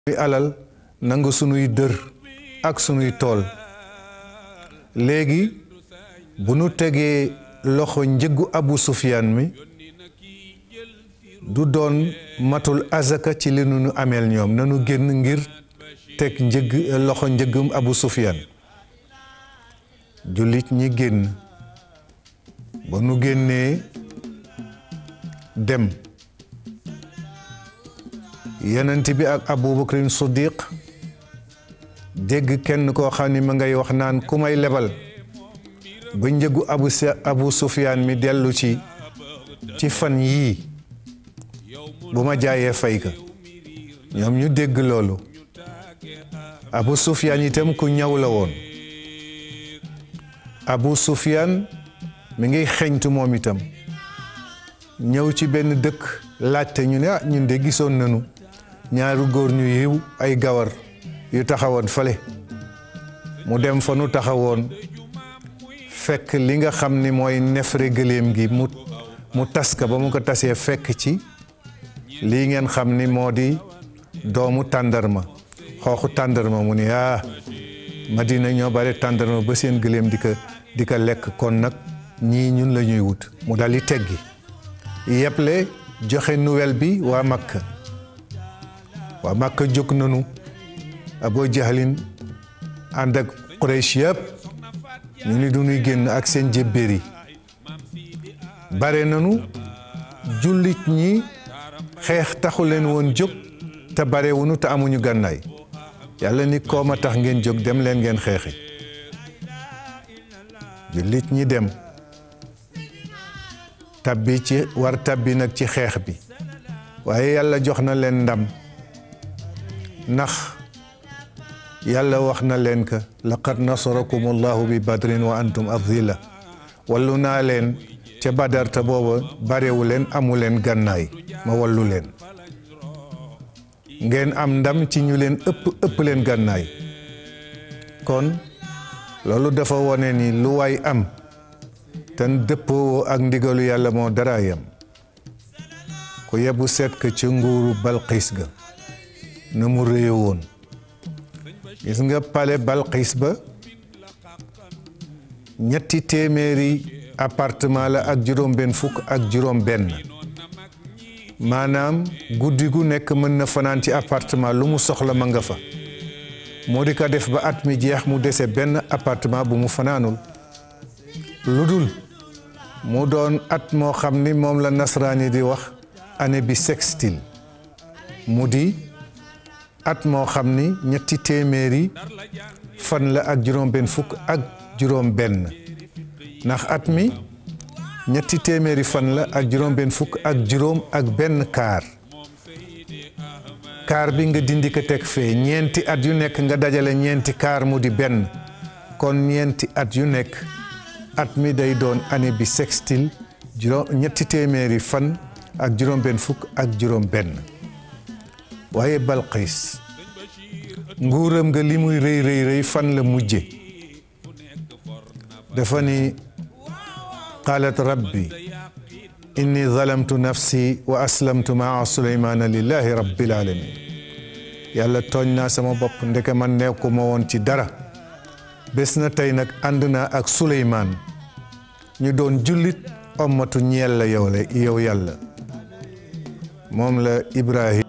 sunuy alal nangu sunuy dër ak sunuy tool léegi bu nu tegee loxo njëggu abu sufyaan mi du doon matul azaka ci li nu nu ameel ñoom nanu génn ngir teg njëgg loxo njëggum abu sufyaan jullit ñi génn ba nu génnee dem yenent bi ak abubakrin siddiq dégg kenn koo xam ni ma ngay wax naan ku may lebal ba njëgu abu abu sufyaan mi dellu ci ci fan yii bu ma jaayee fay ka ñoom ñu dégg loolu abu sufyaan itam ku ñaw la woon abu sufyaan mi ngi xeñtu moom itam ñëw ci benn dëkk laajte ñu ne ah ñun de gisoon nañu ñaari góor ñu yiw ay gawar yu taxawoon fale mu dem fa nu taxawoon fekk li nga xam ni mooy nefere gëléem gi mu mu tas ka ba mu ko tasee fekk ci lii ngeen xam ni moo di doomu tàndarma xooxu tàndarma mu ni ah Madina ñoo bare tàndarma ba seen gëléem di ko di ko lekk kon nag ñii ñun la ñuy wut mu dal di teggi yeble joxe nouvelle bi waa Makka waa Makka jóg nanu Abu Jahlin ànd ak Quraysh yëpp ñu ni du ñuy génn ak seen jébbéer yi bare nanu jullit ñi xeex taxu leen woon jóg te barewunu te amuñu gànnaay yàlla ni kooma tax ngeen jóg dem leen ngeen xeexi jullit ñi dem tabbi ci war tabbi nag ci xeex bi waaye yàlla jox na leen ndam ndax yàlla wax na leen ka laqad nasarakum allahu bi badrin wa antum adilla wallu naa leen ca badar te booba barewu leen amu leen gànnaay ma wallu leen ngeen am ndam ci ñu leen ëpp ëpp leen gànnaay kon loolu dafa wone ni lu waay am te dëppoo ak ndigalu yàlla moo dara yam ku yebu seet ka ci nguuru balxiis ga na mu réye woon gis nga pale balxiis ba ñetti téeméeri appartement la ak juróom benn fukk ak juróom benn maanaam guddi gu nekk mën na fanaan ci appartement lu mu soxla ma nga fa moo di ko def ba at mi jeex mu dese benn appartement bu mu fanaanul lu dul mu doon at moo xam ni moom la nasraani di wax année bi sextile mu di at moo xam ni ñetti téeméeri fan la ak juróom benn fukk ak juróom benn ndax at mi ñetti téeméeri fan la ak juróom benn fukk ak juróom ak benn kaar kaar bi nga dindi ko teg fee ñeenti at yu nekk nga dajale ñeenti kaar mu di benn kon ñeenti at yu nekk at mi day doon année bi sextile juróom ñetti téeméeri fan ak juróom benn fukk ak juróom benn waaye Balqiis nguuram nga li muy rëy rëy rëy fan la mujje dafa ni qaalat rabbi inni zalamtu nafsi wa aslamtu maa suleymaana lillahi rabbil alamin yàlla tooñ naa sama bopp ndeke man nekkuma woon ci dara bés na tey nag ànd naa ak suleymaan ñu doon jullit ommatu ñeel la yow la yow yàlla moom la ibrahim